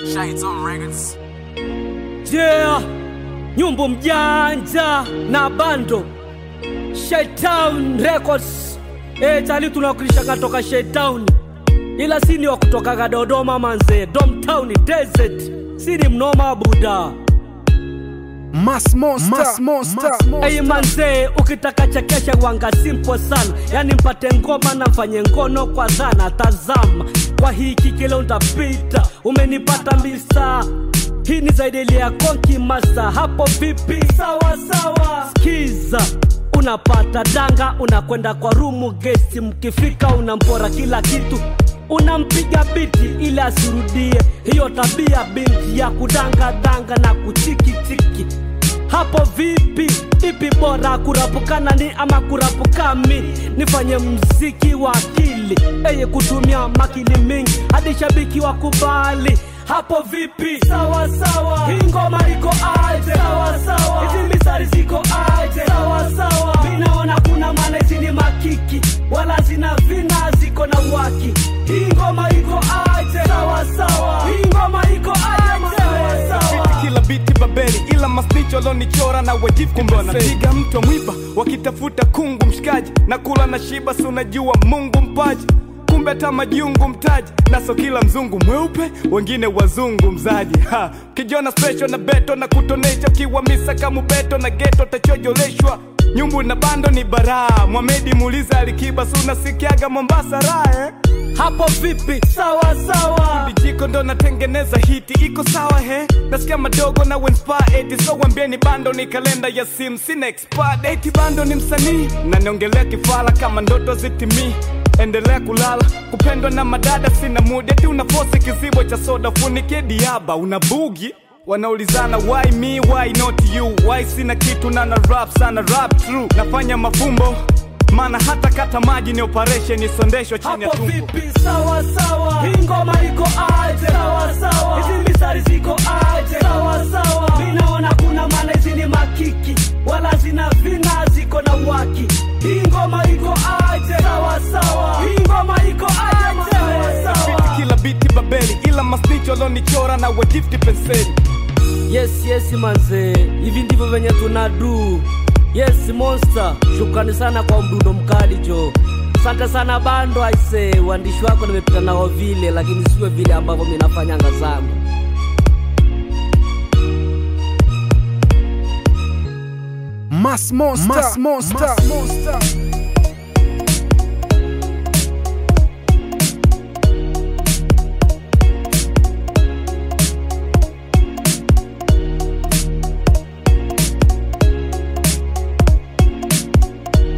Shades on records. Yeah, nyumbu mjanja na bando Shaitown Records. Eh, tali tunawakilishaga toka Shaitown, ila sini wa kutokaga Dodoma manze, Domtown Desert, sini mnoma buda. Mass Monster. Mass Monster. Hey manze, ukitaka chekesha wanga simple sana, yani mpate ngoma na mfanye ngono kwa dhana. Tazama kwa hiki kile utapita, umenipata misa hii ni zaidi ya konki masa. Hapo vipi? Sawa sawa, skiza unapata danga, unakwenda kwa rumu gesti, mkifika unampora kila kitu unampiga biti ili asirudie hiyo tabia binti ya kudangadanga na kuchikichiki hapo vipi ipi bora kurapukana ni ama kurapukami nifanye mziki wa akili eye kutumia makili mingi hadi shabiki wa kubali hapo vipi sawa sawa hii ngoma iko aje sawa sawa hizi misari ziko aje sawa sawa minaona kuna maana hizi ni makiki wala zina vina ziko na waki hii ngoma iko aje sawa sawa hii ngoma iko aje sawa sawa Biti kila biti babeli ila masnicho lonichora na wajifu kumbe wanapiga mtu wa mwiba wakitafuta kungu mshikaji na kula na shiba si unajua mungu mpaji kumbe hata majungu mtaji naso kila mzungu mweupe wengine wazungu mzaji ha kijona special na beto na kutonesha kiwa misa kama beto na geto tachojoleshwa nyumbu na bando ni baraa mwamedi muuliza alikiba si unasikiaga mombasa raha eh? hapo vipi sawa sawa Dijiko ndo natengeneza hiti iko sawa he nasikia madogo na wenspaa so wambieni bando ni kalenda ya sim sina expert eti bando ni msanii na niongelea kifala kama ndoto zitimii endelea kulala kupendwa na madada sina mudi eti unafosi kizibo cha soda funike diaba una bugi wanaulizana why me why not you why sina kitu na na rap sana rap true nafanya mafumbo maana hata kata maji ni operation isondeshwa chini ya hapo tumbo vipi sawa sawa hii ngoma iko aje sawa sawa hizi misari ziko aje sawa sawa minaona kuna maana hizi ni makiki wala zina vina ziko na waki hii ngoma iko aje sawa sawa hii ngoma iko aje sawa sawa Biti kila biti babeli ila masnicho lonichora na wajifti penseli yes yes manze hivi ndivyo venye tunadu yes monster shukrani sana kwa mdundo mkali jo asante sana bando aise uandishi wako nimepita nao vile lakini sio vile ambavyo minafanyanga zangu Mass Monster. Mass Monster. Mass Monster.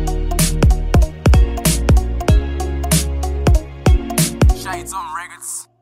Shades on records.